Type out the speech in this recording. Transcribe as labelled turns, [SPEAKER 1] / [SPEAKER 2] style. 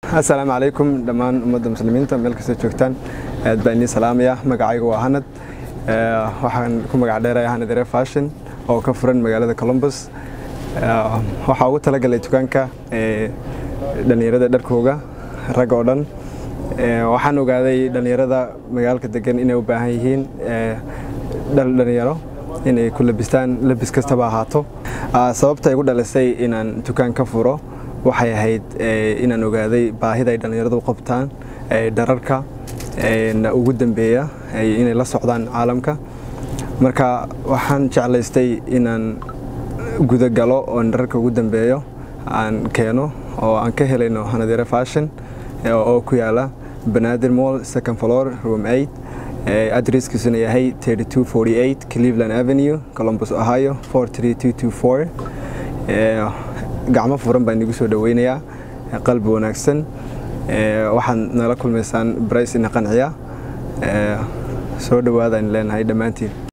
[SPEAKER 1] assalaamu calaykum dhammaan ummadda muslimiinta meel kastoo joogtaan aad baan idiin salaamaya magacayga waa hanad waxaan ku magac dheeraya hanad ere fashion oo ka furan magaalada columbus waxaa ugu talagalay dukaanka dhallinyarada dharkooga rag oo dhan waxaan ogaaday dhallinyarada magaalka degan inay u baahan yihiin dhal dhallinyaro inay ku labistaan labis kastaba ahaato sababta igu dhalisay inaan dukaan ka furo waxay ahayd inaan ogaaday baahida ay dhallinyaradu qabtaan dhararka ugu dambeeya inay la socdaan caalamka marka waxaan jeclaystay inaan gudagalo oon dhararka ugu dambeeyo aan keeno oo aan ka helayno hanadere fashion oo ku yaala banaadir mall second floor room 8 adresskiisuna yahay 3248 cleveland avenue columbus ohio 43224 gacmo furan baan igu soo dhaweynayaa qalbi wanaagsan waxaad nala kulmaysaan brice ina qanciya soo dhawaadaan leenahay dhammaantiin